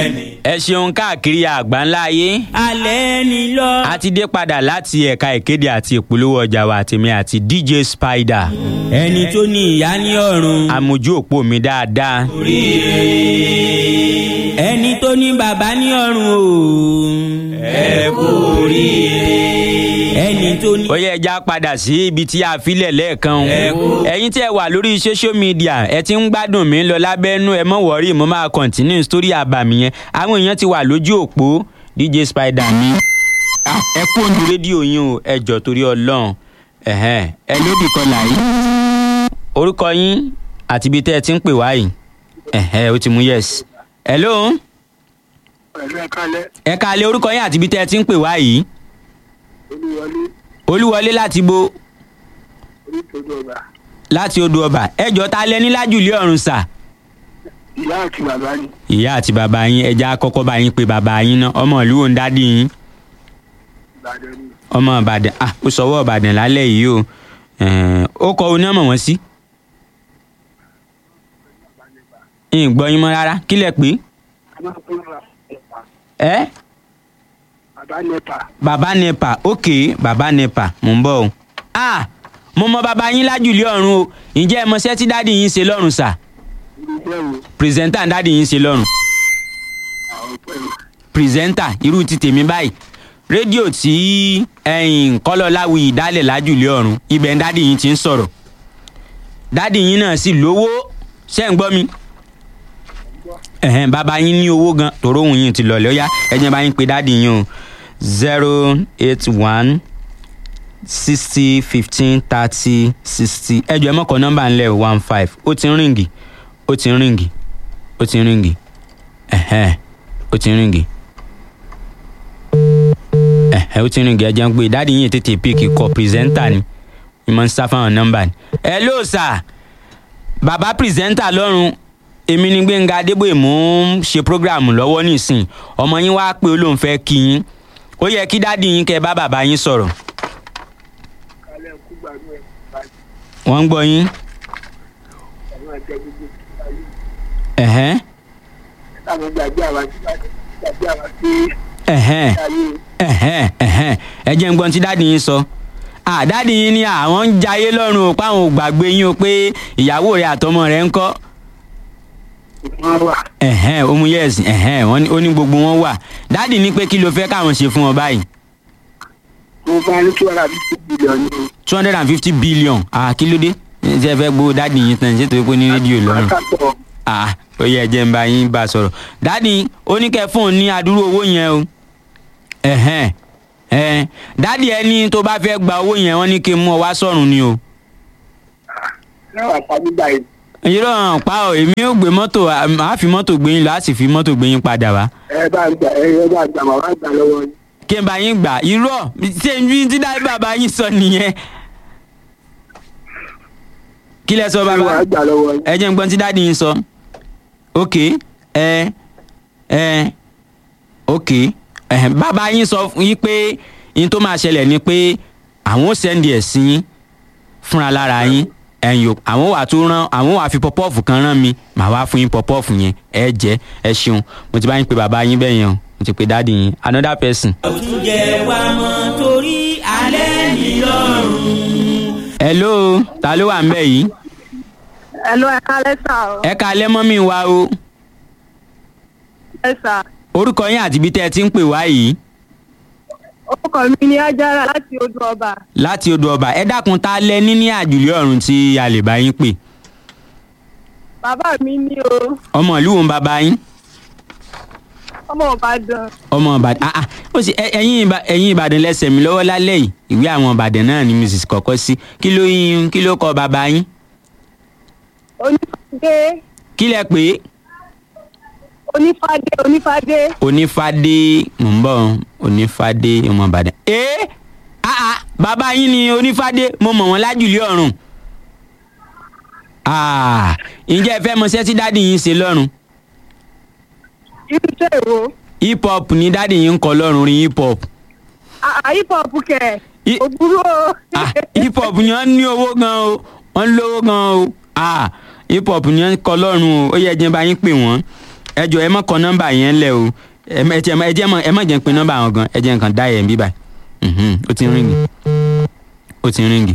ẹ ṣeun káàkiri àgbáńlá ayé alẹ́ ni lọ. a ti dé padà láti ẹ̀ka ìkéde àti ìpolówó ọjà wa tèmi àti dj spider ẹni tó ní ìyá ní ọ̀run. amójú òpó mi dáadáa ẹni tó ní bàbá ní ọ̀run o. ẹ kú oríire. ẹni tó ní. ó yẹ ẹja padà sí ibi tí a filẹ̀ lẹ́ẹ̀kan o. Ẹ kú. ẹ̀yin tí ẹ wà lórí social media ẹ ti ń gbádùn mi lọ lábẹ́nú ẹ mọ̀ wọ́rí mo máa continue story àbàmì yẹn àwọn èèyàn ti wà lójú òpó dj spider mi. Ah, ẹ kú òǹdù rédíò yín o ẹ jọ torí ọlọ́run ẹ̀hẹ́n, ẹ lódì kọlà yìí. orúkọ yín àti ibi tẹ́ ẹ ti ń pè wá yìí ẹ̀hẹ́, ó ti mú yes. hello pẹ̀lú ẹ̀ka lẹ́ ẹ káalẹ́ orúkọ yín àti ibi tẹ́ ẹ ti ń pè wá yìí olúwọlé olúwọlé láti bo onítòdó ọba láti odò ọba ẹjọ ta lẹ ní lájùlé ọrùn sà. ìyá àti bàbá ni ìyá àti bàbá yín ẹja kọ́kọ́ bá yín pé bàbá yín náà ọmọ ìlú wo ń dádì yín ìbàdàn ni ọmọ ìbàdàn ah ó sọwọ́ ìbàdàn lálẹ́ yìí o Ẹ̀ẹ́n, ó kọ oní ọmọ wọn sí. ń gbọ́ yín mọ́ rárá kí lẹ pé a máa ń ra ẹ̀pà ẹ bàbá nẹ́pà bàbá nepa ok bàbá nepa mò ń bọ̀ o. ah mo mọ bàbá yín lájùlé ọ̀run o ǹjẹ́ ẹ mọṣẹ́ tí dádì yín ṣe lọ́rùn sà irú iṣẹ́ wo pírẹsẹ̀ntà dádì yín ṣe lọ́rùn. àwọn pẹ̀lú pírẹsẹ́ńtà irú ti tèmi báyìí rédíò tí ẹ̀yìn kọ́lọ́láwì dálẹ̀ lájùlé ọ̀run ibẹ̀ ń dádì yín ti ń sọ̀rọ̀ dádì yín náà sì lówó ṣẹ́ ń gbọ́ mi ẹ̀hẹ́n bàbá yín ní owó gan tòró òun yín ti lọ̀lẹ́ ó yá ẹ̀jẹ̀ bá yín pe dádì yín o zero eight one sixty fifteen thirty sixty ẹjọ́ ẹ mọ̀kàn nọ́mbà ńlẹ̀ one five ó ti ń ríǹgì ó ti ń ríǹgì ó ti ń ríǹgì ẹ̀hẹ́n ó ti ń ríǹgì ẹ̀hẹ́ ó ti ń ríǹgì ẹ̀jẹ̀ ń pè dáàdi yín tètè píìkì kọ pírẹsẹ́ńtà ni ìmọ̀ ń sá fáwọn nọ́mbà ni. ẹ ló sà bàbá pírẹsẹ́ńtà lọ́rùn èmi ni gbẹ̀ngà adébóyè mò ń ṣe prógráàmù lọ́wọ́ nísìn ọmọ yín wá pé olóhùn fẹ́ kí yín ó yẹ kí dáàdi yín kẹ́ bá bàbá yín sọ̀rọ̀ kálẹ̀ kú gbàgbé ẹ̀ báyìí wọ́n ń gbọ́ yín àwọn àjẹ gbogbo ayé ẹ̀hẹ́n táwọn gbàgbé àwọn àti gbàgbé àwọn àti ẹ̀hẹ́n ayé ẹ̀hẹ́n ẹ̀hẹ́n ẹ jẹ́ ń gbọ́n tí dáàdi yín sọ ah dáàdi yín ni àwọn ń jayé lọ́rùn o páwọn ò gbàgbé yín o pé ìyàwó rẹ̀ àtọmọ rẹ̀ ń kọ́ wọn wà ẹ̀hẹ́n ó mú yẹ́sì ẹ̀hẹ́n wọ́n ní ó ní gbogbo wọn wà dáàdi ní pé kí ló fẹ́ káwọn ṣe fún wọn báyìí mo bá ní two hundred and fifty billion ní two hundred and fifty billion ah kí ló dé ṣé ẹ fẹ́ gbowó dáàdi yín tán ṣé torí pé ó ní rédíò lọ́rùn akátọ̀ ah ó yẹ jẹ́ ń bá yín bá a sọ̀rọ̀ dáàdi ó ní kẹ́ fóun ní adúrú owó yẹn o ẹ̀hẹ́n ẹ̀hẹ́n dáàdi ẹni tó bá fẹ́ gba owó yẹn wọ́n ní kí n mú ọ wá sọ̀rùn ni o. náà àpamọ́ báyìí irọ́ hàn pa ọ́ èmi ò gbé mọ́tò àá fi mọ́tò gbé yín lọ á sì fi mọ́tò gbé yín padà wá. ẹ bá gbà ẹ bá gbà màá gbà lọ́wọ́ yín kí n bá yín gbà irọ́ ṣé n tí dáì bàbá yín sọ nìyẹn. kí lẹ sọ ẹ bàbá wàá gbà lọ́wọ́ yín ẹ jẹ́ n gbọ́n tí dáàdi yín sọ. ok ẹ ẹ ok ẹ bàbá yín sọ fún yín pé yín tó máa ṣẹlẹ̀ ni pé àwọn ò sẹ́ndì ẹ̀ sí yín fúnra lára yín ẹ̀yin o àwọn wà tó rán àwọn wà fi pọpọ́ọ̀fù kan rán mi màá wá fún yín pọpọ́ọ̀fù yẹn ẹ jẹ ẹ ṣeun mo ti bá yín pe bàbá yín bẹ́ẹ̀ yẹn o mo ti pe dáàdi yín another person. àwùjẹ wa mọ torí alẹ́ ni lọ́run. hello ta ló wà ń bẹ̀ yìí Hello, ẹ kálẹ́ sà o. ẹ ká lẹ́mọ́ mi wá o Ẹ sà. orúkọ yín àti ibi tẹ́ ẹ ti ń pè wá yìí Orúkọ mi ni Ajára láti Odò Ọba. láti odò ọba ẹ dákun ta lẹ ní ní àjùlé ọ̀run tí a lè bá yín pè Bàbá mi ní o. ọmọ ìlú wo ń bàbá yín Ọmọ Ìbàdàn. ọmọ ìbàdàn ah ah ó sì ẹ- ẹ̀yin Ìbà- ẹ̀yin ìbàdàn lẹ́sẹ̀ mi lọ́wọ́ lálẹ́ yìí ìwé àwọn ìbàdàn náà ni mrs kọ́kọ́ sí kí ló yín kí ló kọ bàbá yín Onífádé. kí lẹ pé Onífádé. Onífádé. onífádé mò ń bọ̀ onífádé ọmọ ìbàdàn ee ah ah bàbá yín ni onífádé mo mọ̀ wọ́n lájùlé ọ̀run ah ǹjẹ́ ẹ fẹ́ mọṣẹ́ tí dáàdì yín ṣe lọ́run Irú iṣẹ́ èwo? hip hop ni dáàdì yín ń kọ lọ́run rí hip hop Àà hip hop kẹ̀. I- Òbúrú o. ah hip hop ni wọ́n ní owó gan o wọ́n lówó gan o ah hip hop ni wọ́n kọ lọ́run o ó yẹ jẹ́ bá yín pè wọ́n ẹ jọ ẹ mọ kọ nọ́mbà yẹn lẹ o ẹ mọ- ẹ jẹ́ ẹ jẹ́ mọ- ẹ má jẹ́ n pe nọ́mbà wọn gan ẹ jẹ́ nǹkan dá yẹn bí báyìí Mhm, ó ti ń ríngì ó ti ń ríngì.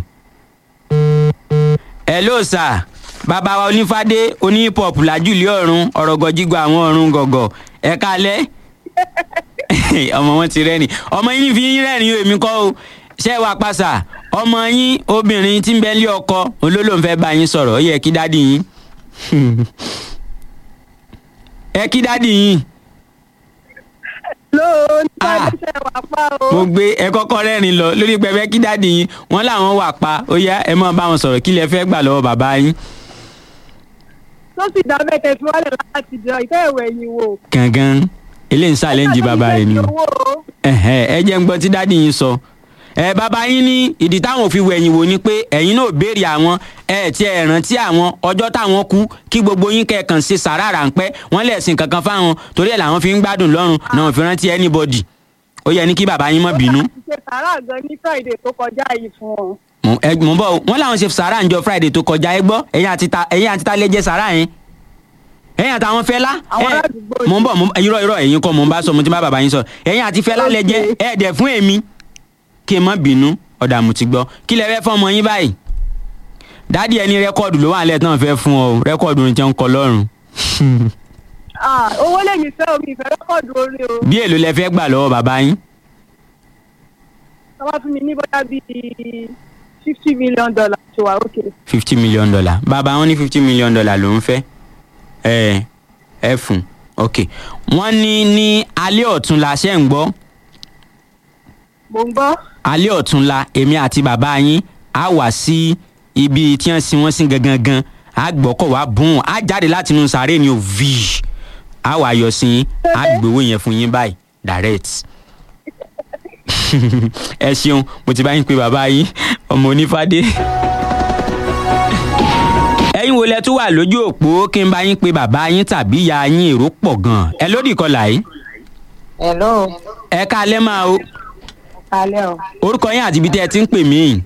hello sir bàbá wa onífádé oní hip hop làjúlé ọ̀run ọ̀rọ̀gọ̀ jígbọ́ àwọn ọ̀run gọ̀gọ̀ ẹ kalẹ́ ọmọ wọn ti rẹ́rìn ọmọ yín fi yín rẹ́rìn o èmi kọ́ o ṣé ẹ wà pàṣà ọmọ yín obìnrin tí ń bẹ lé ọkọ olólùfẹ́ bá yín sọ̀rọ̀ ó yẹ kí dádì yín ẹ kí dádì yín lóò nípa Ah. iṣẹ́ wà pa o. mo gbé ẹ kọ́kọ́ rẹ́rìn lọ lórí pẹpẹ kí dádì yín wọ́n làwọn wà pa ó yá ẹ máa bá wọn sọ̀rọ̀ kí lẹ fẹ́ gbà lọ́wọ́ bàbá yín tó sì dá bẹ́ẹ̀ tẹ̀sí wálé láti jọ ìtẹ́ ìwẹ̀ yìí wò. gangan eléyìí ń ṣàlẹ́ǹjì bàbá rẹ̀ ni o. owó o. ẹ̀hẹ́, ẹ jẹ́ ń gbọ́ tí dádì yín sọ ẹ bàbá yín ní ìdí táwọn ò fi wẹ̀yìn wò ni pé ẹ̀yin náà béèrè àwọn ẹ tí ẹ rántí àwọn ọjọ́ táwọn kú kí gbogbo yín kẹ̀kàn ṣe sàrà ráńpẹ́ wọ́n lè sin kankan fáwọn torí ẹ̀ làwọn fi ń gbádùn lọ́rùn náà ò fi rántí anybody ó yẹ ní kí bàbá yín má bínú láti ṣe sàrà gan ní friday tó kọjá yìí fún ọ. mo ẹ mo ń bọ̀ o, wọ́n làwọn ṣe sàrà ńjọ́ friday tó kọjá ẹ gbọ́ ẹ̀yin àti ta ẹ̀yin àti ta lè jẹ sàrà yẹn ẹ̀yin àtàwọn fẹlá Àwọn ẹ aládùúgbò mo ń bọ̀ mo ń- irọ́ irọ́ ẹ̀yin kọ́ mo ń bá sọ mo ti bá bàbá yín sọ ẹ̀yin àti fẹlá lè jẹ Okay. ẹ dẹ̀ fún èmi kí n má bínú ọ̀dà mo ti gbọ́ kí lẹ fẹ́ fún ọmọ yín báyìí dádì ẹni rẹ́kọ̀dù ló wà nílẹ̀ tán fẹ́ fún ọ o, rẹ́kọ̀dù ní jẹun kọ lọ́rùn Ah, owó lèmi fẹ́ omi ìfẹ́ rẹ́kọ̀dù orí o. bí èlò lẹ fẹ́ gbà lọ́wọ́ bàbá yín wọ́n bá fún mi ní bóyá bíi fifty million dollars ṣe wà ókè. fifty million dollar bàbá wọn ní fifty million dollar ló ń fẹ́ ẹ ẹ fún ok wọ́n ní ní alẹ́ ọ̀túnla ṣẹ́ ń gbọ́ mo ń gbọ́. alẹ́ ọ̀túnla èmi àti bàbá yín á wà sí ibi tí wọ́n sin wọ́n sí gangan gan á gbọ́kọ̀ wá bùn á jáde láti inú sàárè ni ò vi á wà yọ sí yín á gbowó yẹn fún yín báyìí direct ẹ ṣeun mo ti bá yín pé bàbá yín ọmọ onífádé ẹ̀yin wo lẹ tún wà lójú òpó kí n bá yín pé bàbá yín tàbí ìyá yín èrò pọ̀ gan ẹ lódì kọlà yìí hello ẹ ká lẹ́ máa o kalẹ o orúkọ yín àti ibi tẹ́ ẹ ti ń pè mí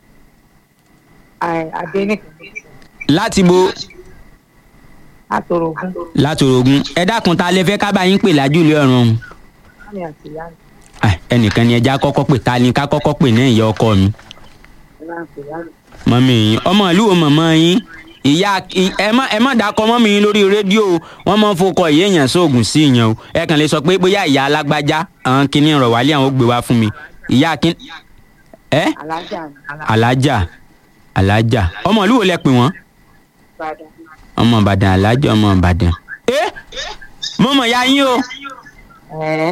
adẹnìkan láti bo látòrògùn látòrògùn ẹ dákun ta lẹ fẹ́ ká bá yín pè lájúlé ọ̀run mami àti ìyá mi Ah, ẹnìkan ni ẹja kọ́kọ́ pè ta ni ká kọ́kọ́ pè náà ìyá ọkọ mi ẹ máa ń pè ìyá mi mọ́mí yín ọmọ ìlú wo mọ̀mọ́ yín ìyá ì- ẹ má ẹ má dákọ mọ́mí yín lórí rédíò o. wọ́n máa ń fọkọ ìyá èèyàn sóògùn sí ìyẹn o ẹ kàn lè sọ pé bóyá ìyá alágbájá àwọn kìíní ọ̀rọ̀ wálé àwọn ó gbé wá fún mi ìyá kí ẹ alájà mi alájà alájà ọmọ ìlú wo lẹ pè wọ́n alábàdàn ọmọ ìbàdàn alájà ọmọ ìbàdàn ẹ mọ̀mọ́ ya yín o ẹ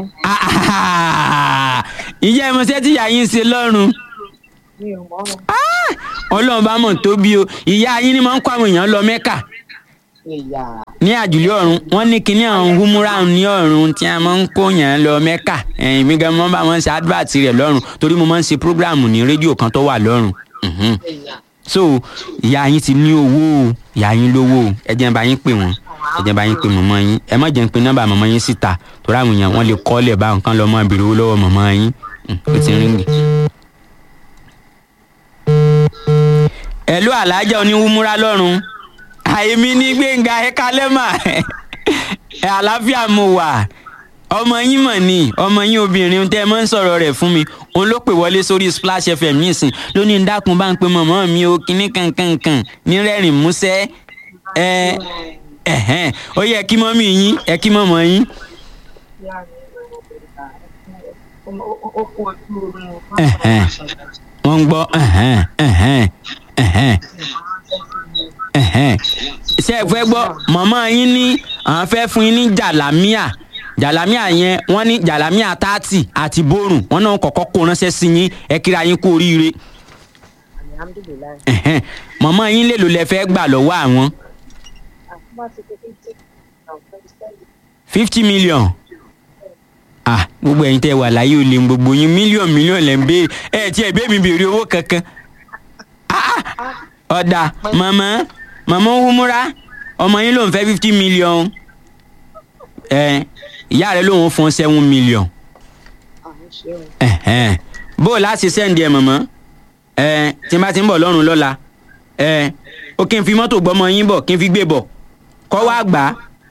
ìyá ẹmọṣẹ́ tí ìyá yín ń ṣe lọ́rùn mi ò mọ ọ ọlọ́run bá mọ̀ tó bí o ìyá yín ni máa ń kó àwọn èèyàn lọ mẹ́kà ìyá ní àjùlé ọ̀run wọ́n ní kinní àwọn húmúrà ní ọ̀run tí a máa ń kó yàn lọ mẹ́kà ẹ̀yìn mi gan mọ́ bá wọn ṣe advert rẹ̀ lọ́run torí mo máa ń ṣe program ní rédíò kan tó wà lọ́run Mhm. ìyá so ìyá yín ti ní owó o ìyá yín lówó o ẹ jẹ́ n bá yín pè wọ́n ẹ jẹ́ n bá yín pè mọ̀mọ́ yín ẹ má jẹ́ n pe nọ́mbà mọ̀mọ́ yín síta torí àwọn èèyàn wọ́n lè kọ́lẹ̀ bá nǹkan lọ́mọ ìbèrè owó lọ́wọ́ mọ̀mọ́ yín Mm, ó ti ń ríngì. ẹ̀lú alájà oníwúmúra lọ́rùn àìmí ní gbẹ̀ngà ẹ̀ka lẹ́mà ẹ̀ àlàáfíà mo wà ọmọ yín mọ̀ ni ọmọ yín obìnrin tẹ́ ẹ mọ́ ń sọ̀rọ̀ rẹ̀ fún mi òun ló pè wọlé sórí splash fm nísìn lónìí ń dákun bá ń pe mọ̀mọ́ mi o kíní kankankan ní rẹ́rìn músẹ́ ẹ ẹ̀hẹ́n ó yẹ kí mọ́mí yín ẹ kí mọ́mọ́ yín ìyá mi ó kó ojú oorun Ẹ̀hẹ́n. wọ́n ń gbọ́ ẹ̀hẹ́n ẹ̀hẹ́n ẹ̀hẹ́n ẹ̀hẹ́n ṣé ẹ fẹ́ gbọ́ mọ̀mọ́ yín ní àwọn fẹ́ fún yín ní jàlámíà jàlámíà yẹn wọ́n ní jàlámíà tààtì àti bórùn wọ́n náà kọ́kọ́ kó ránṣẹ́ sí yín ẹ kíra yín kú oríire alihamudulilayi ẹ̀hẹ́n mọ̀mọ́ yín lè lò lẹ fẹ́ gbà lọ́wọ́ àwọn àkúmọ̀ ti kékeré jẹ́ ọ̀fẹ́ sẹ́yìn fifty million ah gbogbo ẹ̀yin tẹ́ wà láyé ò lè ń gbogbo yín mílíọ̀n mílíọ̀n lẹ́ ń béèrè ẹ tí ẹ bẹ́ẹ̀ mi béèrè owó kankan ah ọ̀dà màmá màmá wúmúra ọmọ yín ló ń fẹ́ fifty million ẹ ìyá rẹ lòun fún seven million àwọn ṣeun ẹ̀hẹ́n. bó o láti sẹ́ǹdì ẹ̀ mọ̀mọ́ ẹ tí n bá ti ń bọ̀ lọ́rùn lọ́la ẹ o kí n fi mọ́tò gbọ́mọ yín bọ̀ kí n fi gbé bọ̀ kọ́ wá gbà á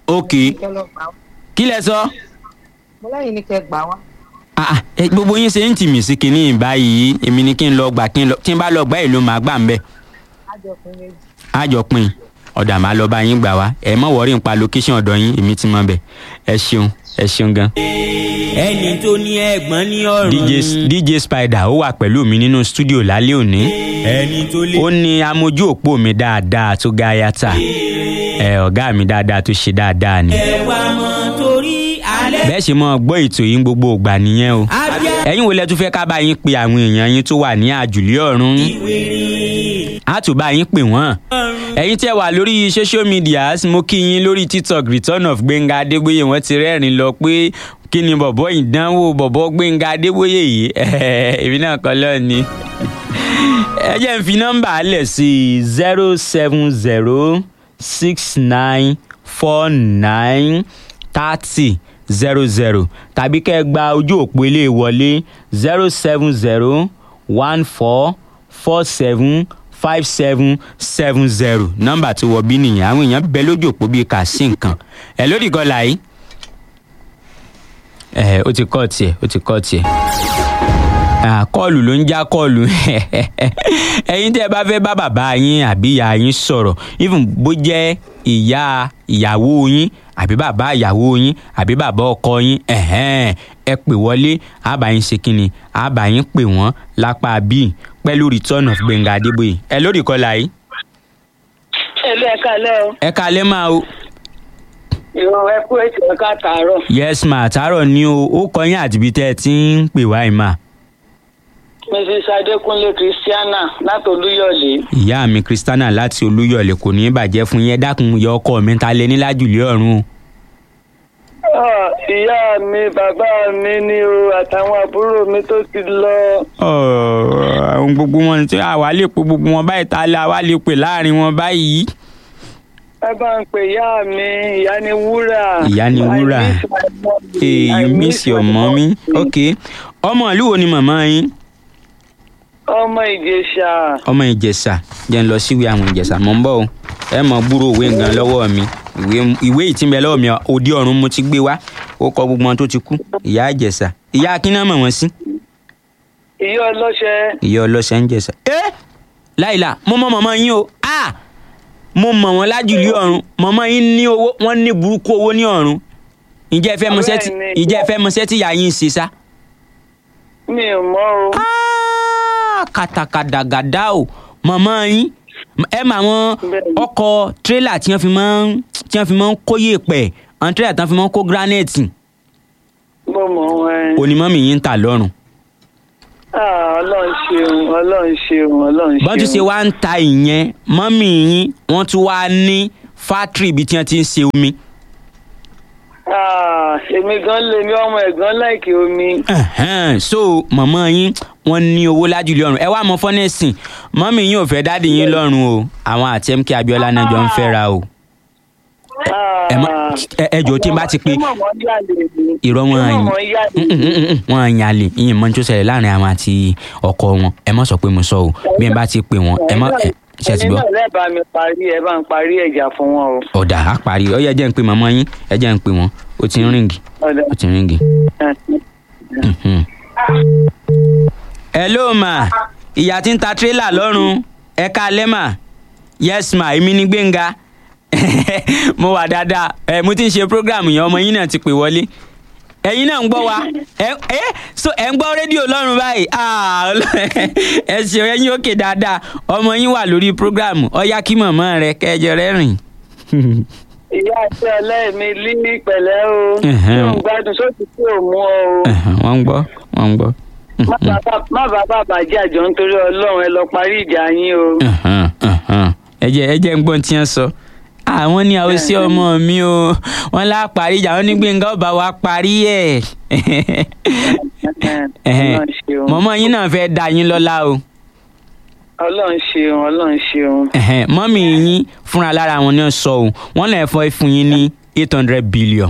ok kẹ́ lọ gbà wá kí lẹ sọ. mo lẹ́yìn ní kẹ́ gbà wá Ah, ah, ẹ, gbogbo yín ṣe ń tì mí sí kinní báyìí èmi ni kí n lọ gbà kí n lọ tí n bá lọ gbà èlò màá gbà ń bẹ̀ ájọpín méjì á jọ pín in ọ̀dà màá lọ bá yín gbà wá ẹ mọ̀ wọ́rí nípa location ọ̀dọ̀ yín èmi ti mọ̀ bẹ̀ ẹ ṣeun ẹ ṣeun gan. ẹni tó ní ẹ̀gbọ́n ní ọ̀run. DJ, DJ Spider ó wà pẹ̀lú mi nínú stúdíò lálẹ́ òní ẹni tó lè. ó ní amójú òpó mi dáadáa tó ga yàtà ẹ ọ̀gá mi dáadáa tó ṣe dáadáa ni ẹ wá mọ́ torí alẹ́. bẹ́ẹ̀ ṣe mọ́ gbọ́ ètò yín gbogbo ìgbà nìyẹn o abíá ẹ̀yin wo lẹ tún fẹ́ ká bá yín pe àwọn èèyàn yín tó wà ní àjùlé ọ̀run wèrè. á tún bá yín pè wọ́n ẹ̀yin tẹ́ wà lórí social media mo kí yín lórí tiktok return of gbẹ̀ngà adébóyè wọ́n ti rẹ́rìn lọ pé kí ni bọ̀bọ̀ ìdánwò bọ̀bọ̀ gbẹ̀ngà adébóyè yìí èmi náà kọ́ lọ́ọ̀ ni ẹ jẹ́ n fi nọ́mbà lẹ̀ sí zero seven zero six nine four nine thirty zero zero tàbí kẹ́ ẹ gba ojú òpó ilé wọlé zero seven zero one four four seven five seven seven zero nọ́mbà tó wọ bí nìyẹn àwọn èèyàn bẹ lójú òpó bíi kà sí nǹkan ẹ lórí ìkọlà yìí ẹ ó ti kọ́ tiẹ̀ ó ti kọ́ tiẹ̀ Ah, kọ́ọ̀lù ló ń já kọ́ọ̀lù ẹ̀yin tẹ́ ẹ bá fẹ́ bá bàbá yín àbí ìyá yín sọ̀rọ̀ even bó jẹ́ ìyá ìyàwó yín àbí bàbá ìyàwó yín àbí bàbá ọkọ yín ẹ̀hẹ́n, ẹ pè wọlé àbá yín ṣe kínni àbá yín pè wọ́n lápá bíi pẹ̀lú return of Gbẹ̀ngà Adébóyè ẹ lórí ìkọlà yìí ẹlú ẹ kálẹ́ o ẹ kalẹ́ máa o ìwọ ẹ kú ètò ẹ káàtàárọ̀ yes ma àtàárọ̀ ni o ó kọ yín àti ibi tẹ́ ẹ ti ń pè wá yìí ma mrs adékúnlé christiana láti olúyọ̀lé ìyá mi Christiana láti Olúyọ̀lé kò ní í bàjẹ́ fún yín ẹ dákun yọ ọkọ mi ta lẹ ní lájùlé ọ̀run o. Ah, ìyá mi bàbá mi ni o àtàwọn àbúrò mi tó ti lọ Ọ̀ọ̀, àwọn gbogbo wọn tí àwa lè pe gbogbo wọn báyìí ta lẹ àwa lè pè láàrin wọn báyìí. ẹ bá ń pè ìyá mi ìyá ni wúrà Ìyá ni wúrà. I miss my mommy. hey I you miss miss your my mommy ok ọmọ ìlú wo ni màmá yín ọmọ ìjẹ̀ṣà ọmọ ìjẹ̀ṣà jẹ́ ń lọ síwèé àwọn ìjẹ̀ṣà mọ̀ ń bọ̀ o ẹ mọ̀ gbúrò òwe nǹkan lọ́wọ́ mi ìwé ìwé ìtìmẹ̀ lọ́wọ́ mi òde ọ̀run mo ti gbé wá ó kọ gbogbo wọn tó ti kú ìyá ìjẹ̀ṣà ìyá akínná mọ̀ wọ́n sí. ìyá ọlọ́ṣẹ ìyá ọlọ́sẹ̀ ń jẹ̀sà. ẹ láìla mo mọ mọ̀mọ́ yín o a mo mọ̀ wọ́n lájùlé ọ̀run mọ̀mọ́ yín ní owó wọ́n ní burúkú owó ní ọ̀run ìjẹ́ ẹ fẹ́ mọṣẹ́ tí Bẹ́ẹ̀ni. ìjẹ́ ẹ fẹ́ mọṣẹ́ tí ìyá yín ń ṣe sá. mi ò mọ̀ o Ah, kàtàkàdàgàdà o mọ̀mọ́ yín ẹ mà wọn Bẹ́ẹ̀ni. ọkọ̀ tírélà tí wọ́n fi máa ń tí wọ́n fi máa ń kó yèèpẹ̀ àwọn tírélà tí wọ́n fi máa ń kó gíránẹ̀tì mo mọ̀ wọn onímọ̀mí yín ń tà lọ́rùn. Ah, ọlọ́run ṣeun ọlọ́run ṣeun ọlọ́run ṣeun bọ́n tún ṣe wá ń ta ìyẹn mọ́mì yín wọ́n tún wá ní fátírì ibi tí wọ́n ti ń ṣe omi. Ah, èmi gan lè mi ọmọ ẹ̀gbọ́n láìkí omi Ẹ̀hẹ́n, so mọ̀mọ́ yín wọ́n ní owó lájúlé ọ̀run ẹ wá mọ fọ́nẹ́sìn mọ́mì yín ò fẹ́ dáàdì yín lọ́rùn o àwọn àti MK Abiola náà jọ ń fẹ́ra o. ẹ má ẹ ẹ jọ̀ọ́ tí n bá ti pé irọ́ wọn àyìn wọn àyìn àlè ìyẹn mọ́ ní tó ṣẹlẹ̀ láàrin àwọn àti ọkọ wọn ẹ má sọ pé mo sọ o bí n bá ti pè wọn ẹ má ẹ ṣe ti gbọ́. ẹ̀yin náà lẹ́ẹ̀bà mi parí ẹ bá ń parí ẹ̀jà fún wọn o. ọ̀dà á parí ọ yẹ jẹ́ ń pè màmá yín ẹ jẹ́ ń pè wọ́n ó ti ń ríǹgì Ọ̀dà. ó ti ń ríǹgì. Mhm. hello ma ìyá tí ń ta tírélà lọ́rùn ẹ káalẹ́ mà yes ma èmi ni Gbénga mo wà dáadáa ẹ mo ti ń ṣe program yẹn ọmọ yín náà ti pè wọlé ẹ̀yin náà ń gbọ́ wa ẹ ẹ so ẹ ń gbọ́ rédíò lọ́rùn báyìí Ah, Ọlọ́run. ẹ ṣeun ẹ̀yin òkè dáadáa ọmọ yín wà lórí program ọyá kí mọ̀mọ́ rẹ kẹjọ rẹ rìn. ìyá àti ọlẹ́ẹ̀mí lí pẹ̀lẹ́ o Ẹ̀hẹ́n. tí ò ń gbádùn sóòtù tí ò mú ọ o. Ẹ̀hẹ̀n, wọ́n ń gbọ́ wọ́n ń gbọ́. Má bàbá- má bàbá bàjẹ́ àjọ nítorí ọlọ́run ẹ lọ parí ìjà yín o. Ẹ̀hẹ̀n, ẹ̀hẹ̀n. ẹ jẹ́ ẹ jẹ́ ń gbọ́n tí wọ́n sọ. àwọn ní àwọn sí ọmọ mi o wọ́n lá parí ìjà wọ́n ní Gbénga ọba wa parí ẹ̀. Ẹ̀hẹ̀n. ọlọ́run ṣeun mọ̀mọ́ yín náà fẹ́ da yín lọ́lá o. ọlọ́run ṣeun ọlọ́run ṣeun. Ẹ̀hẹ̀n, mọ́mì yín fúnra lára wọn náà sọ o wọ́n lè fọ́ fún yín ní eight hundred billion.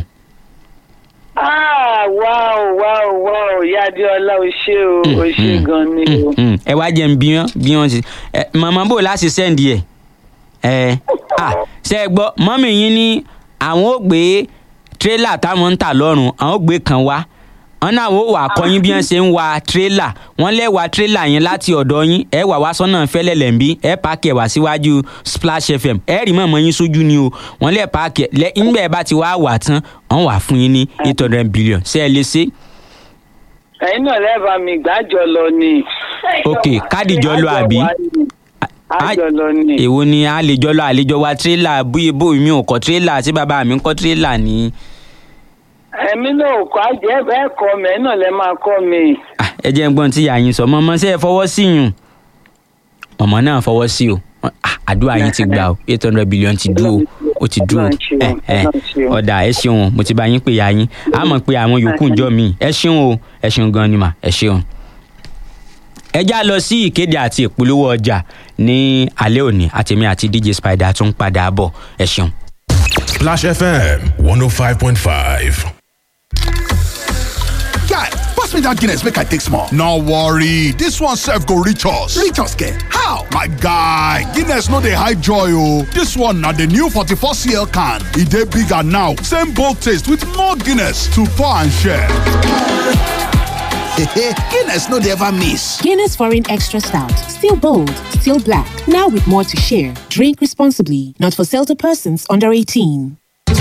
Ah, wáò wáò wáò ìyá adéọlá o ṣé o o ṣé gan ni o. Mm, ẹ wá jẹ́ ń bí wọ́n bí wọ́n ti ẹ màmá bò láti sẹ́ǹdì ẹ̀ ẹ à ṣe é gbọ́ mọ́mì yín ní àwọn ò gbé tírélà táwọn ń tà lọ́rùn àwọn ò gbé kan wá wọn náà ó wà kọyín bí wọn ṣe ń wa tírélà wọn lè wa tírélà yẹn láti ọ̀dọ̀ yín ẹ wà wá sọ́nà fẹ́lẹ́ lẹ́ǹbí ẹ pààkì ẹ̀ wá síwájú splash fm ẹ rí mọ̀mọ́ yín sójú ni o wọn lè pààkì ẹ̀ lẹ́ ńgbà ẹ bá ti wá wà tán wọn wà fún yín ní eight hundred billion ṣé ẹ lè ṣe. ẹ̀yin náà lẹ́ẹ̀bà mi gbàjọ lọ ni. ok káàdì jọ lọ àbí àjọ lọ ni. èwo ni a lè jọ lọ àlejò wa tírélà bóyá bóyá mi ò kọ́ tírélà tí bàbá mi ń kọ́ tírélà ní. ẹ̀mí náà ò kọ́ àjẹ́ bẹ́ẹ̀ kọ́ mi ẹ̀yin náà lẹ́ máa kọ́ mi. Ah, ẹ jẹ́ ń gbọ́n tí ìyá yín sọ mọ́mọ́ ṣe é fọwọ́ sí yùn ọmọ náà fọwọ́ sí o Ah, àdúrà yín ti gbà o eight hundred billion ti dúró o ti dúró ẹ ẹ ọ̀dà ẹ ṣeun o mo ti bá yín pè ya yín a mọ̀ pé àwọn yòókù jọ mí ẹ ṣeun o ẹ ṣeun gan ni mà ẹ ṣeun. ẹ já lọ sí ìkéde àti ìpolówó ọjà ní alẹ́ òní àtẹ̀mí àti dj spider tún padà bọ̀ ẹ ṣeun. Splash FM 105.5. Guy, pass me that Guinness make I take small. No worry, this one serve go reach us. Reach us, get How? My guy, Guinness no dey hide joy oh. This one na the new 44cl can. E dey bigger now, same bold taste with more Guinness to pour and share. Guinness no dey ever miss. Guinness Foreign Extra Stout. Still bold, still black. Now with more to share. Drink responsibly. Not for sale to persons under 18.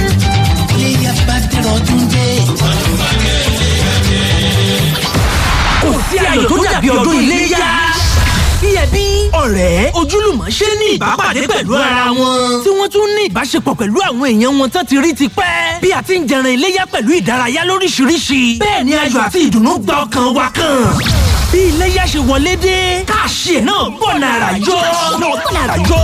kò sí ayọ̀ tó dàbí ọdún iléyá. bí ẹbí ọ̀rẹ́ ojúlùmọ̀ ṣe ní ìbápàdé pẹ̀lú ara wọn. tí wọ́n tún ní ìbáṣepọ̀ pẹ̀lú àwọn èèyàn wọn tán ti rí ti pẹ́. bí a ti ń jẹran iléyá pẹ̀lú ìdárayá lóríṣiríṣi. bẹ́ẹ̀ ni ayọ̀ àti ìdùnnú gba ọkàn wa kan. bí iléyá ṣe wọlé dé káàṣì ẹ̀ náà bọ̀ nàrà yọ. náà bọ̀ nàrà yọ.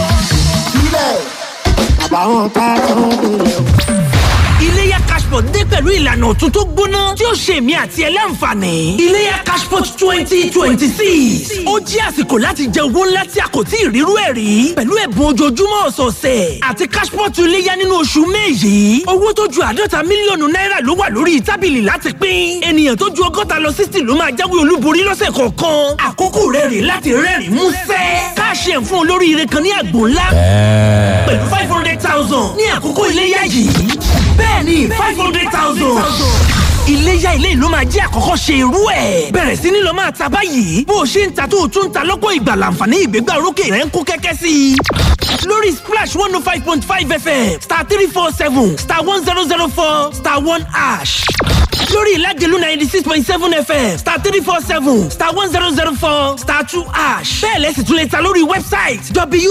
iléyá cashpot dé pẹ̀lú ìlànà ọ̀tun tó gbóná tí ó ṣe èmi àti ẹ láǹfààní. iléyá cashpot twenty twenty six ó jẹ́ àsìkò láti jẹ owó ńlá tí a kò tí ì rírú ẹ̀ rí pẹ̀lú ẹ̀bùn ojoojúmọ́ ọ̀sọ̀ọ̀sẹ̀ àti cashpot iléyá nínú oṣù may yìí owó tó ju àádọ́ta mílíọ̀nù náírà ló wà lórí tábìlì láti pín ènìyàn tó ju ọgọ́ta lọ sixty ló máa jáwé olúborí lọ́sẹ̀ kọ̀ọ̀kan àkókò rẹ̀ rè láti rẹ́rìn músẹ́ káàṣì ẹ̀ fún olóríire kan ní àgbò ńlá pẹ̀lú five hundred thousand ní àkókò iléyá yìí bẹ́ẹ̀ ni five hundred thousand. iléyá ilé ìlú máa jẹ́ àkọ́kọ́ ṣe irú ẹ̀. bẹ̀rẹ̀ sí ni lọ máa ta báyìí bó o ṣe ń ta tó o tún ń ta lọ́pọ̀ ìgbà láǹfààní ìgbégbá orókè rẹ̀ ń kó kẹ́kẹ́ sí i. lórí splash one oh five point five fm star three four seven star one zero zero four star one ash lórí ìlàjẹ̀lú ninety six point seven fm star three four seven star one zero zero four star two ash bẹ́ẹ̀ lẹ́sìn tún lè ta lórí wẹ́bsáìtì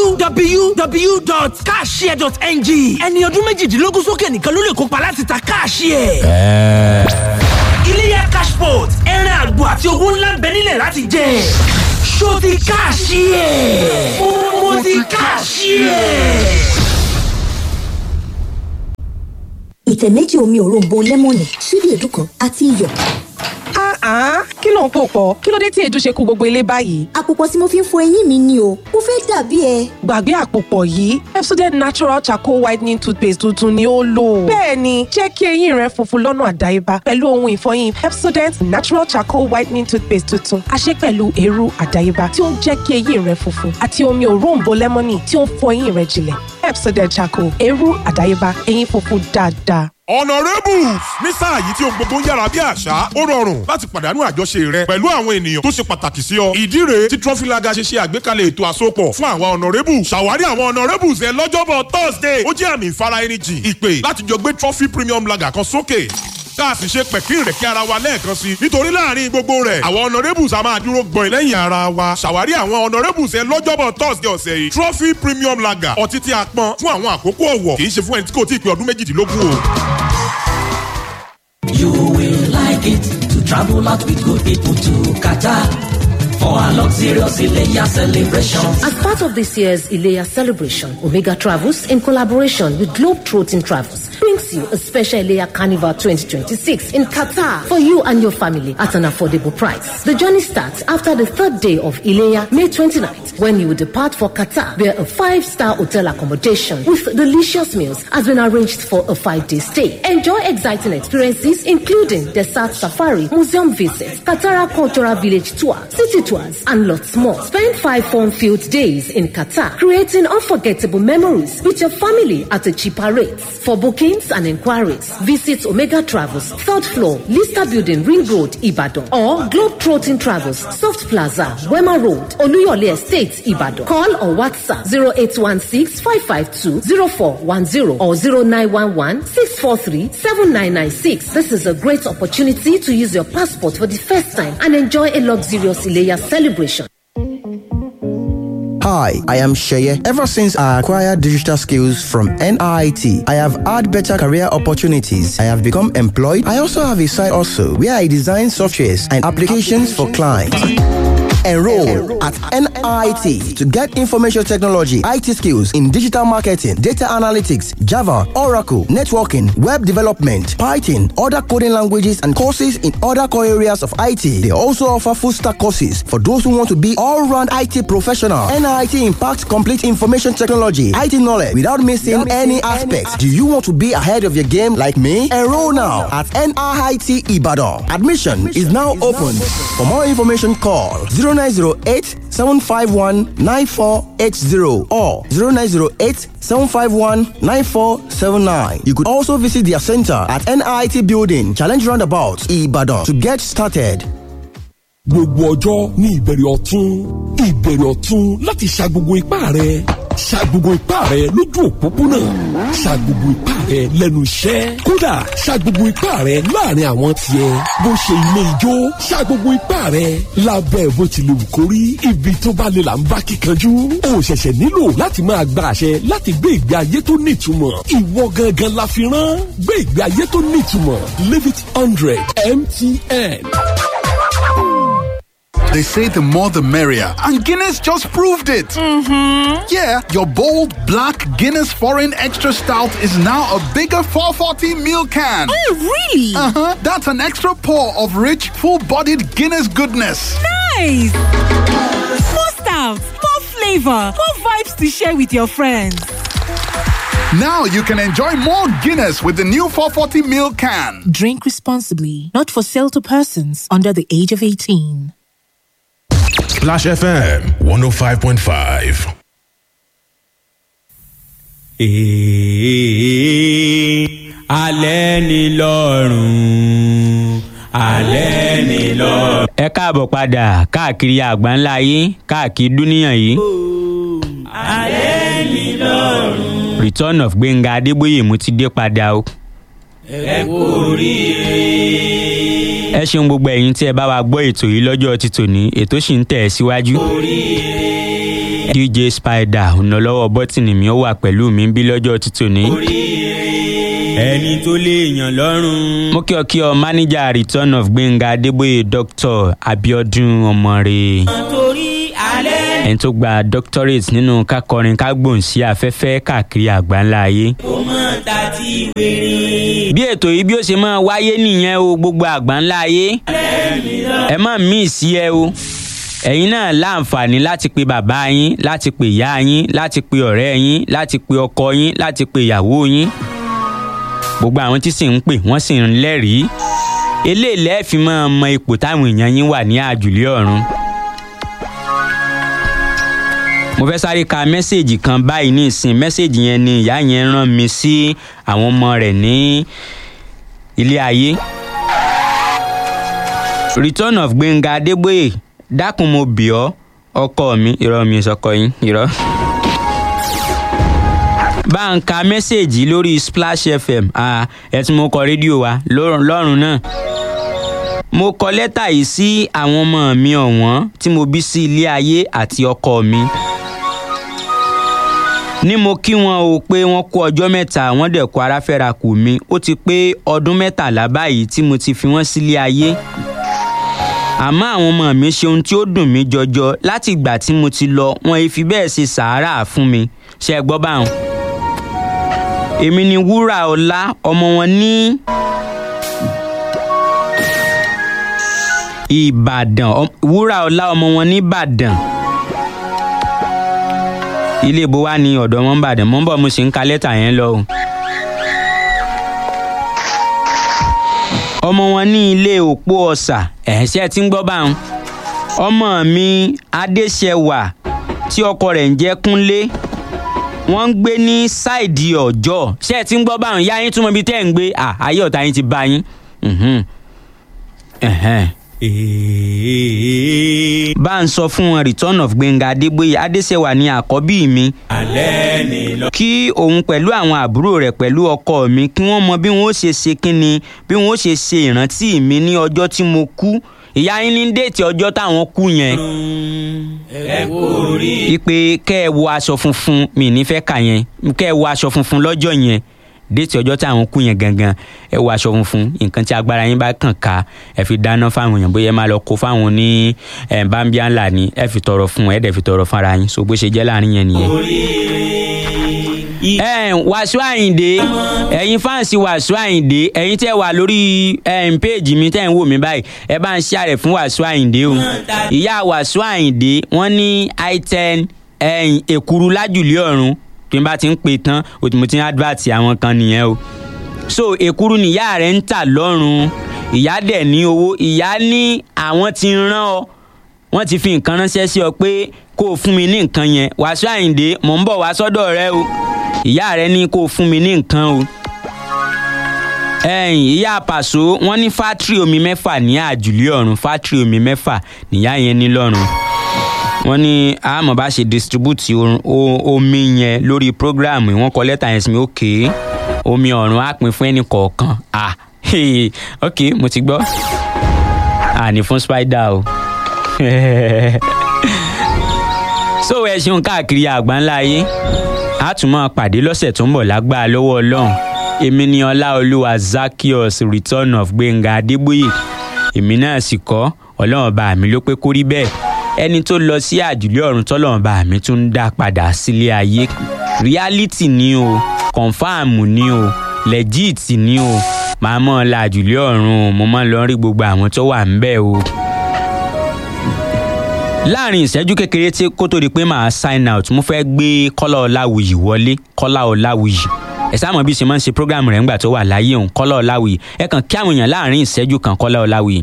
www.cashshare.ng ẹni ọdún méjìdínlógún sókè nìkan ló lè kópa láti ta káàṣìẹ̀. iléyà cashport ẹran àgbò àti owó ńlá ń bẹ nílẹ̀ láti jẹ ṣó ti káàṣìẹ̀ mo ti káàṣìẹ̀. ìtẹ̀ méjì omi òróǹbó lẹ́mọ̀nì ṣíbí èédú kan àti iyọ̀. Ah, kí ló ń pò pọ̀? Kí ló dé tí èédú ṣe kú gbogbo ilé báyìí? àpòpọ̀ tí mo fi ń fọ eyín mi ni o mo fẹ́ dàbí ẹ. Gbàgbé àpòpọ̀ yìí, Pepsodent Natural Charcoal Whitening Toothpaste tuntun ni ó lò. Bẹ́ẹ̀ni, jẹ́ kí eyín rẹ funfun lọ́nà àdáyébá pẹ̀lú ohun ìfọyín Pepsodent Natural Charcoal Whitening Toothpaste tuntun. A ṣe pẹ̀lú eérú àdáyébá tí ó ń jẹ́ kí eyín rẹ funfun àti omi òróǹbó lẹ́mọ́nì tí ó ń fọ eyín rẹ jinlẹ̀. Pepsodent Charcoal, eérú àdáyébá, eyín funfun dáadáa. Honourables ní sáà yìí tí ohun gbogbo ń yára bí àṣá ó rọrùn láti pàdánù àjọṣe rẹ pẹ̀lú àwọn ènìyàn tó ṣe pàtàkì sí ọ. ìdí rèé tí trọfílaga ṣe ṣe àgbékalẹ̀ ètò àsopọ̀ fún àwọn Honourables. ṣàwárí àwọn Honourables ẹ lọ́jọ́bọ̀ Thursday ó jẹ́ àmì ìfara ẹni jìn ìpè láti jọ gbé trophy premium lager kan sókè tá a sì ṣe pẹ̀kín rẹ̀ kí ara wa lẹ́ẹ̀kan sí i nítorí láàrin gbogbo rẹ̀ àwọn honourables a máa dúró gbọ̀n lẹ́yìn ara wa ṣàwárí àwọn honourables ẹ lọ́jọ́bọ̀ thursday ọ̀sẹ̀ yìí trophy premium lager ọtí tí a pọn fún àwọn àkókò ọ̀wọ̀ kì í ṣe fún ẹni tí kò tí ì pé ọdún méjìdínlógún o. You will like it to travel out with good people to Qatar for a luxurious Ileya celebration. As part of this year's Ilea celebration, Omega Travels, in collaboration with Globetrotting Travels, brings brings you a special Ileya Carnival 2026 in Qatar for you and your family at an affordable price. The journey starts after the third day of Ileya, May 29th, when you will depart for Qatar, where a five-star hotel accommodation with delicious meals has been arranged for a five-day stay. Enjoy exciting experiences, including desert safari, museum visits, Qatar Cultural Village tour, city tours, and lots more. Spend five fun-filled days in Qatar, creating unforgettable memories with your family at a cheaper rate. For bookings and inquiries, visit Omega Travels, third floor, Lista Building, Ring Road, Ibadan, or Globetrotting Travels, Soft Plaza, Wema Road, Oluyole Estate, Ibadan. Call or WhatsApp 0816 552 0410 or 0911 643 7996. This is a great opportunity to use your passport for the first time and enjoy a luxurious Ileya celebration. Hi, I am Sheye. Ever since I acquired digital skills from NIT, I have had better career opportunities. I have become employed. I also have a side also where I design softwares and applications for clients. Enroll at NIT to get information technology, IT skills in digital marketing, data analytics, Java, Oracle, networking, web development, Python, other coding languages, and courses in other core areas of IT. They also offer full stack courses for those who want to be all round IT professional. NIT impacts complete information technology, IT knowledge without missing any aspects. Do you want to be ahead of your game like me? Enroll now at NIT Ibadan. Admission is now open. For more information, call 0908 751 9480 or 0908 751 9479. You could also visit their center at NIT Building, Challenge Roundabout, Ibadan to get started. gbogbo ọjọ́ ní ìbẹ̀rẹ̀ ọ̀tún ìbẹ̀rẹ̀ ọ̀tún láti ṣa gbogbo ipá rẹ̀ ṣa gbogbo ipá rẹ̀ lójú òpópónà ṣa gbogbo ipá rẹ̀ lẹ́nu iṣẹ́ kódà ṣa gbogbo ipá rẹ̀ láàrin àwọn tiẹ̀ bó ṣe ilé ijó ṣa gbogbo ipá rẹ̀ lábẹ́ bó ti lè wù kó rí ibi tó bá lè là ń bá kíkanjú o ṣẹ̀ṣẹ̀ nílò láti máa gba àṣẹ láti gbé ìgbé ayé tó nítumọ̀ ìwọ gangan la fi rán gbé ìgbé ayé tó nítumọ̀ live it hundred mtn. They say the more the merrier, and Guinness just proved it. Mm-hmm. Yeah, your bold black Guinness Foreign Extra Stout is now a bigger 440 ml can. Oh, really? Uh huh. That's an extra pour of rich, full-bodied Guinness goodness. Nice! More stout, more flavor, more vibes to share with your friends. Now you can enjoy more Guinness with the new 440 ml can. Drink responsibly, not for sale to persons under the age of 18. Splash FM 105.5. Èè alẹ́ ni lọ́rùn alẹ́ ni lọ́rùn. ẹ káàbọ̀ padà káàkiri àgbáńlá yìí káàkiri dúníyàn yìí. alẹ́ ni lọ́rùn. return of gbẹ̀ngà adébóyè mo ti dé padà o. ẹ kú oríire. ẹ ṣeun gbogbo ẹ̀yin tí ẹ bá wa gbọ́ ètò yìí lọ́jọ́ ti tòní ètò sì ń tẹ̀ ẹ́ síwájú. dj spider ọ̀nàlọ́wọ́ bọ́tìnì mi ó wà pẹ̀lú mi bí lọ́jọ́ ti tòní. ẹni tó lè yàn lọ́rùn. mo kí ọ kí ọ mánéjà return of gbẹ̀ngà adébóyè dr abiodun ọmọre. torí alẹ́. ẹni tó gba doctorate nínú kákọrin kágbóhùn sí afẹ́fẹ́ káàkiri àgbáńlá ayé. ó mọ̀ ta ti wéré. bí ètò yìí bí ó ṣe máa wáyé nìyẹn o gbogbo àgbáńlá ayé ẹ má mí sí ẹ o ẹ̀yin náà láǹfààní láti pe bàbá yín láti pe ìyá yín láti pe ọ̀rẹ́ yín láti pe ọkọ yín láti pe ìyàwó yín gbogbo àwọn tí sì ń pè wọ́n sì ń lẹ́rìí eléyìí lẹ́ẹ̀fì máa mọ ipò táwọn èèyàn yín wà ní àjùlé ọ̀run mo fẹ́ sáré ka mẹ́sẹ̀gì kan báyìí ní ìsìn mẹ́sẹ̀gì yẹn ni ìyá yẹn rán mi sí àwọn ọmọ rẹ̀ ní ilé ayé. return of gbẹ̀ngà adébóyè dákun mo bì ọ́ ọkọ mi irọ́ mi sọkọ yín irọ́. bá ń ka mẹ́sẹ̀gì lórí splash fm ẹ̀ tí mo kọ rédíò wa lọ́rùn náà mo kọ lẹ́tà yìí sí àwọn ọmọ mi ọ̀wọ́n tí mo bí sí ilé ayé àti ọkọ mi ní mo kí wọn o pé wọn kó ọjọ́ mẹ́ta wọ́n dẹ̀ kó aráfẹ́ra kù mi ó ti pé ọdún mẹ́tàlá báyìí tí mo ti fi wọ́n sílé ayé àmọ́ àwọn ọmọ mi ṣe ohun tí ó dùn mí jọjọ láti ìgbà tí mo ti lọ wọn fi bẹ́ẹ̀ ṣe sàárà fún mi ṣe é gbọ́ báwọn. èmi ni wúrà ọlá ọmọ wọn ní ìbàdàn Ọ- wúrà ọlá ọmọ wọn ní ìbàdàn ilé ibo wa ní ọ̀dọ̀ wọn ń bàdàn mọ́ ń bọ̀ mo sì ń ka lẹ́tà yẹn lọ o. ọmọ wọn ní ilé òpó ọ̀sà ẹ̀ṣẹ́ tí ń gbọ́ báwọn ọmọ mi adéṣẹwà tí ọkọ rẹ̀ ń jẹ́ kúnlé wọ́n ń gbé ní ṣáìdì ọjọ́ ṣé ẹ ti ń gbọ́ báwọn yá yín túmọ̀ ibi tẹ́ ẹ̀ ń gbé à ayé ọ̀tá yín ti bá yín. Mhm. Ẹ̀hẹ́n. bá ń sọ fún wọn return of gbẹ̀ngà adébóyè adéṣẹwà ní àkọ́bí mi kí òun pẹ̀lú àwọn àbúrò rẹ̀ pẹ̀lú ọkọ mi kí wọ́n mọ bí wọ́n ó ṣe ṣe kínni bí wọ́n ó ṣe ṣe ìrántí mi ní ọjọ́ tí mo kú ìyá yín ní déètì ọjọ́ táwọn kú yẹn ipe kẹ́ ẹ wọ aṣọ funfun mi ní fẹ́ kà yẹn kẹ́ ẹ wọ aṣọ funfun lọ́jọ́ yẹn déètì ọjọ́ táwọn kú yẹn gangan ẹ wọ aṣọ funfun nǹkan tí agbára yín bá kàn ká ẹ fi dáná fáwọn èèyàn bóyá ẹ máa lọ kó fáwọn ní ẹ bámbíà ńlá ni ẹ fi tọrọ fún ẹ dẹ̀ fi tọrọ fúnra yín so bó ṣe jẹ́ láàrin yẹn nìyẹn ẹ wàásù àyìndé ẹ̀yin fáǹsì wàásù àyìndé ẹ̀yin tẹ́ wà lórí ẹ̀yin péèjì mi tẹ́ ń wò mí báyìí ẹ bá ń ṣàrẹ̀ fún wàásù àyìndé o ìyá wàásù àyìndé wọ́n ní i10 ẹ̀yìn èkuru lájùlé ọ̀run tí n bá ti ń pè tán o tí mo ti ń advert àwọn kan nìyẹn o so èkuru nìyá rẹ̀ ń tà lọ́rùn ìyá dẹ̀ ní owó ìyá ní àwọn ti rán ọ wọ́n ti fi nǹkan ránṣẹ́ sí ọ pé kó o fún mi ní nǹkan yẹn wàásù àyìndé mò ń bọ̀ wá sọ́dọ̀ rẹ o ìyá rẹ ní kó o fún mi ní nǹkan o ẹ̀yìn ìyá pàṣọ wọ́n ní fátírì omi mẹ́fà ní àjùlé ọ̀run fátírì omi mẹ́fà níyà yẹn ní lọ́run wọ́n ní àmọ́ bá ṣe distribute orun- o- omi yẹn lórí programu wọ́n kọ lẹ́tà yẹn sí mi òkè omi ọ̀run á pin fún ẹnì kọ̀ọ̀kan ah ok mo ti gbọ́ àní fún spider o so ẹ ṣeun káàkiri àgbáńlá ayé a tún máa pàdé lọ́sẹ̀ tó ń bọ̀ lágbára lọ́wọ́ ọlọ́run èmi ni ọláolúwa zakios return of gbẹ̀ngà adébóyè èmi náà sì kọ́ ọlọ́run bá mi ló pé kó rí bẹ́ẹ̀ ẹni tó lọ sí àjùlé ọ̀run tọ́lọ́run bá mi tún ń dá padà sílé ayé reality ni o confam ni o legit ni o màá mọ̀ ọ́ la àjùlé ọ̀run o mo máa ń lọ rí gbogbo àwọn tó wà ń bẹ̀ o láàrin ìṣẹ́jú kékeré tí kó tó di pé màá sign out mo fẹ́ gbé kọ́lá ọ̀làwùyí wọlé kọ́lá ọ̀làwùyí ẹ sáà mọ̀ bí ṣe máa ń ṣe program rẹ̀ ńgbà tó wà láyé òun kọ́lá ọ̀làwùyí ẹ kàn kí àwọn èèyàn láàrin ìṣẹ́jú kan kọ́lá ọ̀làwùyí.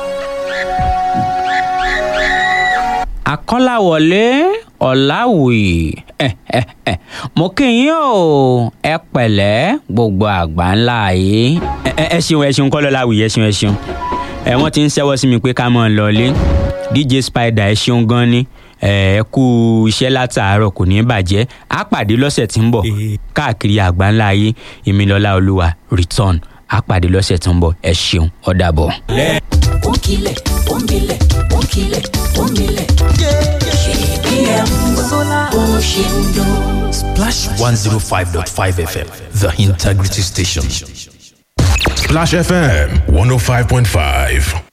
àkọ́láwọlé ọ̀làwùyí ẹ ẹ ẹ mo kí yín o ẹ pẹ̀lẹ́ gbogbo àgbà ńlá yìí ẹ ẹ ẹ ṣeun ẹ ṣeun kọ́lá ọ̀làwùyí ẹ ṣeun ẹ ṣeun ẹ wọ́n ti ń ṣẹ́wọ́ sí mi pé ká mọ̀ ọ́ lọ́ọ́lé dj spider ẹ ṣeun gan ni ẹ ẹ kú iṣẹ́ látàárọ̀ kò ní í bàjẹ́ á pàdé lọ́sẹ̀ tí ń bọ̀ káàkiri àgbáńlá ayé ìmìlọ́lá olúwa return á pàdé lọ́sẹ̀ tí ń bọ̀ ẹ ṣeun ó dàbọ̀. Onkile, onkile, onkile, onkile. KBM, Oshindo. Splash 105.5 FM, the integrity station. Splash FM 105.5.